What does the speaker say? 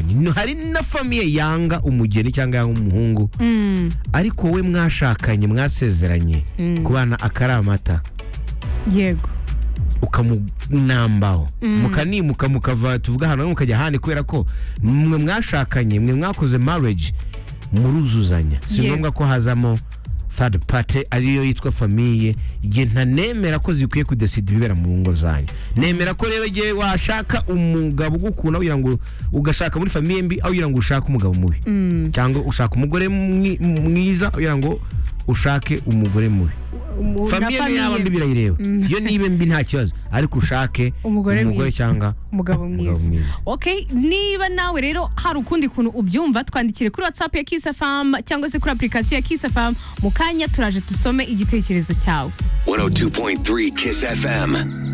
No, hari na famiye yanga umugeni cyangwa yanga umuhungu Mm. ariko wowe mwashakanye mwasezeranye Mm. kubana akari amata yego ukamunambaho mukanimuka mukava tuvuga ahantu hamwe mukajya ahandi kubera ko mwe mwashakanye mwe mwakoze marriage muruzuzanya si Yego. ngombwa ko hazamo third party ariyo yitwa famiye igihe ntanemera ko zikwiye kudesida ibibera mu ngo zanyu nemera ko rero igihe washaka umugabo ugukunda kugira ngo ugashaka muri famiye mbi aho ugira ngo ushake umugabo mubi cyangwa ushaka umugore mwi- mwiza kugira ngo ushake umugore mubi Umu- na famiye niyo yaba famiye. mbi birayireba iyo niba mbi nta kibazo ariko ushake Umugore umugore mwiza. cyangwa umugabo umugabo mwiza mwiza Okay, niba nawe rero hari ukundi kuntu ubyumva twandikire kuri WhatsApp ya Kiss FM cyangwa se kuri application ya Kiss FM mu kanya turaje dusome igitekerezo cyawe. 102.3 Kiss FM.